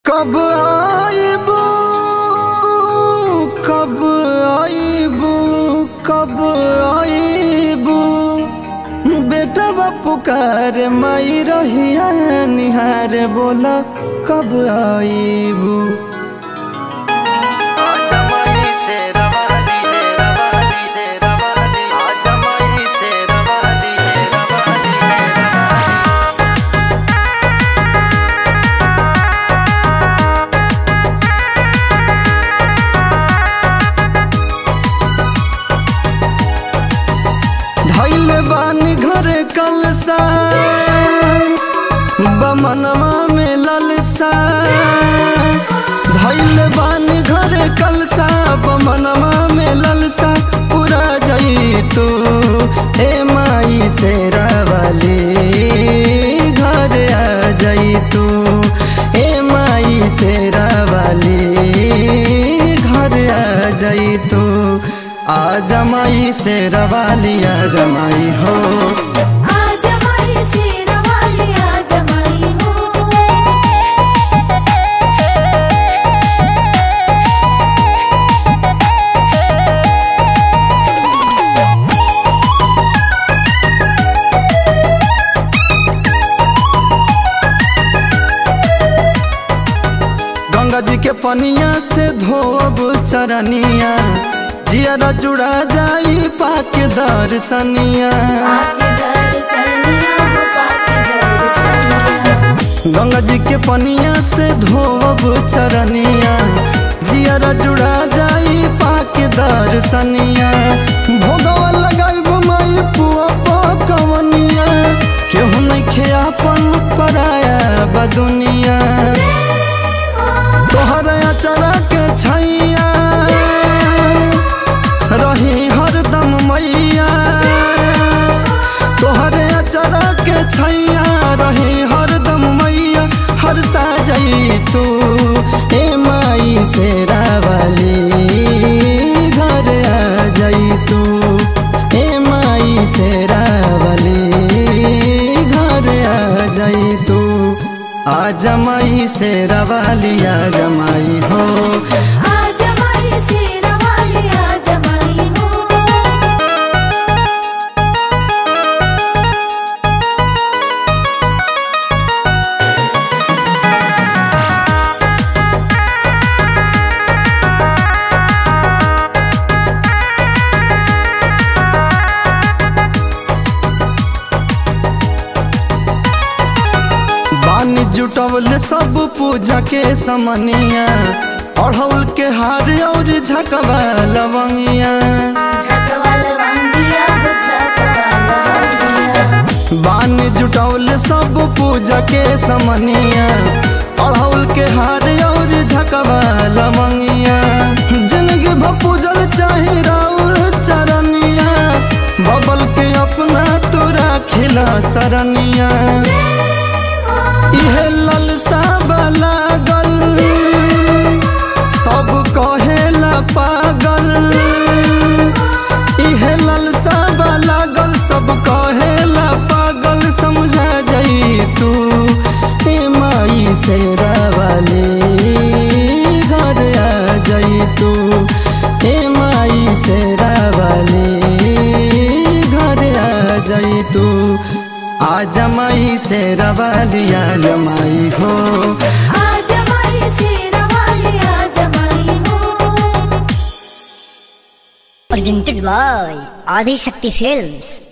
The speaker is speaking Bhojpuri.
कब आईबू कब आईबू कब आईबू बेटा पुकार माई रहिया निहार बोला कब आईबू धैल बानी घरे कलसा बमनवा में ललसा धैल बानी घरे कलसा बमनवा में ललसा पूरा जई तू ए माई से वाली घर आ जई तू ए माई से वाली घर आ जई तू आ जमाई से रवाली आ जमाई हो आज हमारी शेरवाली आज हमारी हो गंगा जी के पनिया से धोब चरनिया जियरा जुड़ा जाई पाक दर्शनिया पाके दर्शनिया हो पाके दर्शनिया गंगा जी के पनिया से धोब चरनिया जियरा जुड़ा जाई पाक दर्शनिया भोगवा लगाई माई पुआ पकवनिया केहू नहीं अपन पराया बदुनिया तोहर अचरा के छैया रही हरदम मैया तोहर अचरा के छैया रही हरदम मैया हर साजई तू ए माई से रावली घर आ जई तू ए माई से रावली घर आ जई तू आ जमाई से रवाली आ जमाई हो आज हमारी शेरवाली आज हमारी हो बानी जुटवल सब पूजा के समनिया अढ़ौल के हार और झकवा लवंगिया छकवाल वांगिया हो छकवाल वांगिया बानी जुटवल सब पूजा के समनिया अढ़ौल के हार और झकवा लवंगिया जिंदगी भपूजल चाहे राउर चरनिया बबल के अपना तोरा खिला सरनिया इहे ललसा वाला गल सब कहेला पागल इहे ललसा वाला गल सब कहेला पागल समझा जाई तू ए माई से रावाली घर आ जाई तू ए माई से रावाली घर आ जाई तू आ जमाई से रवाली आ जमाई हो आज हमारी शेरवाली आज हमारी हो presented by Adi Shakti Films.